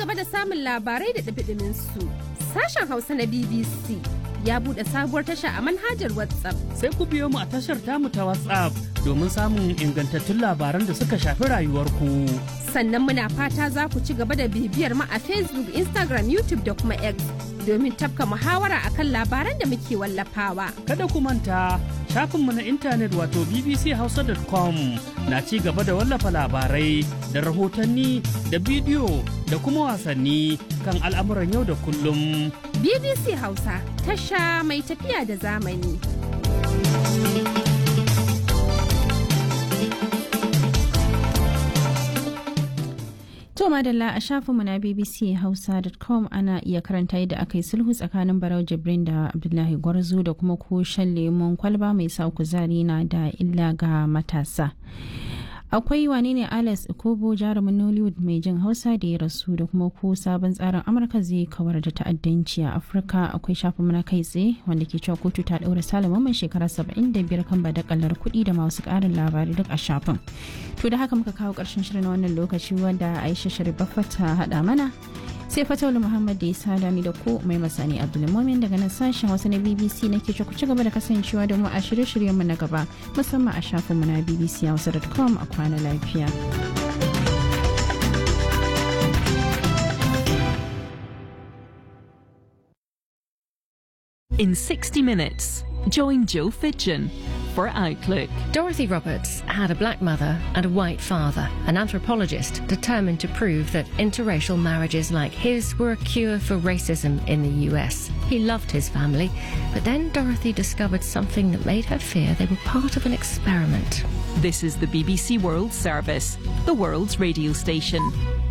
gaba da samun labarai da ɗumi su sashen Hausa na BBC ya buɗe sabuwar tasha a manhajar WhatsApp. Sai ku biyo mu a tashar tamu ta WhatsApp domin samun ingantattun labaran da suka shafi rayuwarku. Sannan muna fata za ku ci gaba da bibiyar mu a Facebook, Instagram, YouTube da kuma X domin tafka muhawara akan labaran da muke wallafawa. Kada ku manta shafinmu na intanet wato bbchausa.com na ci gaba da wallafa labarai da rahotanni da bidiyo da kuma wasanni kan al'amuran yau da kullum. BBC Hausa tasha mai tafiya da zamani. To madalla a shafinmu na bbchausa.com ana iya karanta yadda aka yi sulhu tsakanin Barau Jibrin da Abdullahi Gwarzo da kuma ko shan lemon kwalba mai sa kuzari na da illa ga matasa. akwai wane ne alex ikobo jarumin nollywood mai jin hausa da ya rasu da kuma ko sabon tsarin amurka zai kawar da ta'addanci a afirka akwai shafin mana kai tsaye wanda ke cewa kotu ta daura salama mai shekara 75 kan badakalar kuɗi da masu ƙarin labarai duk a shafin to da haka muka kawo ƙarshen shirin wannan lokaci wanda aisha sharifa ta haɗa mana sai fatawul muhammad da ya sada ni da ko mai masani abdulmumin daga nan sashen wasu na bbc na ke ku ci gaba da kasancewa da mu a shirye-shiryen mu na gaba musamman a shafin mu na bbc hausa.com a kwana lafiya In 60 minutes, join Joe Fitchin for Outlook. Dorothy Roberts had a black mother and a white father, an anthropologist determined to prove that interracial marriages like his were a cure for racism in the US. He loved his family, but then Dorothy discovered something that made her fear they were part of an experiment. This is the BBC World Service, the world's radio station.